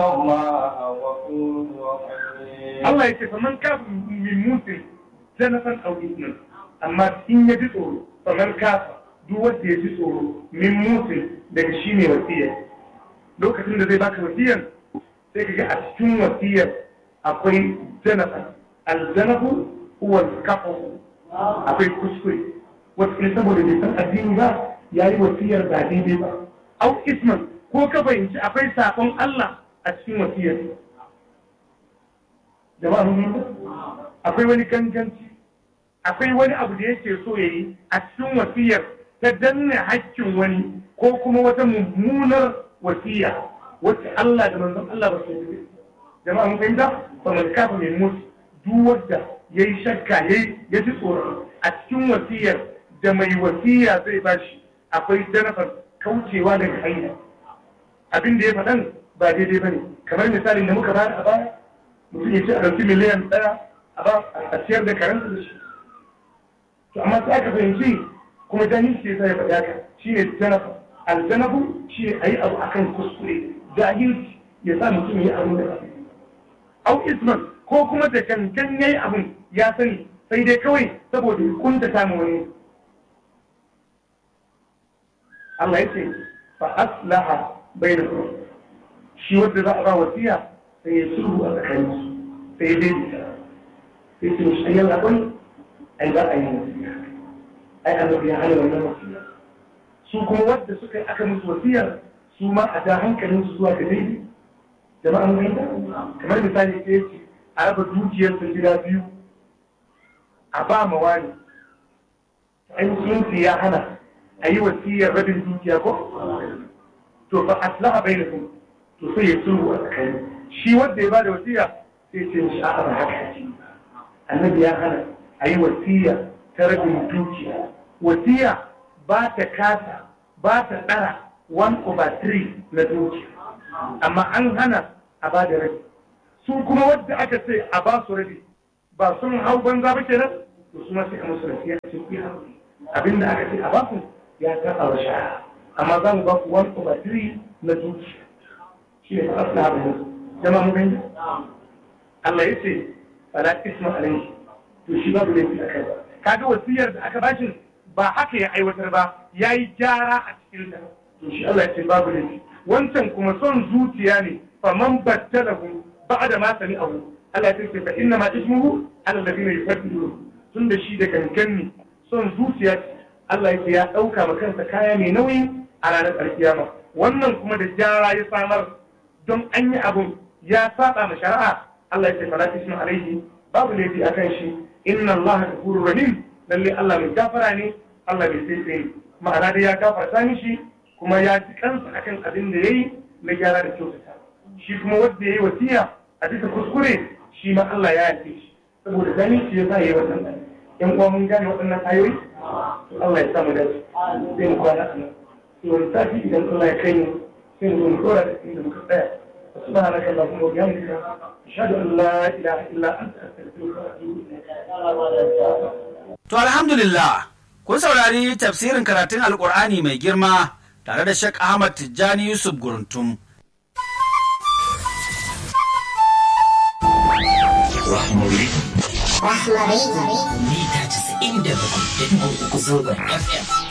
الله غفور رحيم Allah ya ce fa man kafa min musin janafan aw ismin amma in ya ji tsoro fa man kafa duk wanda ya ji tsoro min musin daga shi ne wasiya lokacin da zai baka wasiyar sai ka ga a cikin wasiyar akwai janafan aljanafu huwa kafu akwai kuskure wasu ne saboda bai san addini ba ya yi wasiyar ba daidai ba au isman ko ka fahimci akwai sakon Allah a cikin wasiyar jama'a mun yi akwai wani ganganci akwai wani abu da yake so ya yi a cikin wasiyar ta danne hakkin wani ko kuma wata mummunar wasiya wacce Allah da manzon Allah ba su yi jama'a mun fahimta ba mun kafa mai mutu duk wanda ya yi shakka ya ji tsoron a cikin wasiyar da mai wasiya zai bashi akwai janafar kaucewa daga hanya abin da ya faɗan ba daidai ba ne kamar misalin da muka bayar a baya mutum ya ce a ɗauki miliyan ɗaya a ba a ciyar da karanta da shi to amma sai aka fahimci kuma jahilci ya sa ya faɗi haka shi ne janafa aljanabu shi ne a yi abu akan kuskure jahilci ya sa mutum ya yi abu da ba au isman ko kuma da gangan ya yi abun ya sani sai dai kawai saboda ya kunta samu wani Allah ya ce fa aslaha bainakum shi wanda za a ba wasiya sai ya sulhu a tsakanin su sai ya daidaita sai su mishi ayyar abin ai za a yi wasiya ai annabi ya hana wannan wasiya su kuma wadda suka yi aka musu wasiyar su ma a da hankalin su zuwa ga daidai jama'a mun fahimta kamar misali sai ya ce a raba dukiyar su gida biyu a ba ma wani ai musulunci ya hana a yi wasiyar rabin dukiya ko to fa aslaha bainakum to sai ya sulhu a tsakani shi wanda ya bada wasiya sai ce mishi a'a ba haka annabi ya hana a yi wasiya ta rabin dukiya wasiya ba ta kasa ba ta ɗara 1 over 3 na dukiya amma an hana a ba da rabi su kuma wadda aka ce a ba su rabi ba sun hau banza ba kenan to su ma sai a musu wasiya a cikin abinda aka ce a ba su ya taɓa wa shara amma za mu ba ku 1 over 3 na dukiya shi ne fa asla abin jama mu gani Allah ya ce fala isma alayhi to shi babu laifi a kai kaga wasiyar da aka bashin ba haka ya aiwatar ba yayi gyara a cikin ta to shi Allah ya ce babu laifi wancan kuma son zuciya ne fa man battalahu ba'da ma sami'ahu Allah ya ce fa inna ma ismuhu ala alladhina yufaddilu tun da shi da gangan ne son zuciya ce Allah ya ce ya dauka ma kansa kaya mai nauyi a ranar alkiyama wannan kuma da gyara ya samar don an yi abun ya saba ma shari'a Allah ya ce fala ismu alaihi babu laifi akan shi inna Allah ghafurur rahim lalle Allah mai gafara ne Allah bai sai sai ma'ana dai ya gafarta mishi kuma ya ji kansa akan abin da yayi na gyara da kyautata shi kuma wanda yayi wasiya a bisa kuskure shi ma Allah ya yafe shi saboda gani shi ya sa yayi wannan yan uwa mun gane waɗannan ayoyi to Allah ya sa mu dace sai mu kwana a nan to wani sati idan Allah ya kai mu sai mu zo mu dora da inda muka tsaya سبحانك اللهم وبحمدك أشهد أن لا إله إلا أنت أستغفرك وأتوب إليك To alhamdulillah, kun saurari tafsirin karatun Alƙur'ani mai girma tare da Sheikh Ahmad Tijjani Yusuf Guruntum. Rahmari. Rahmari. Mita 97.3 zangon FM.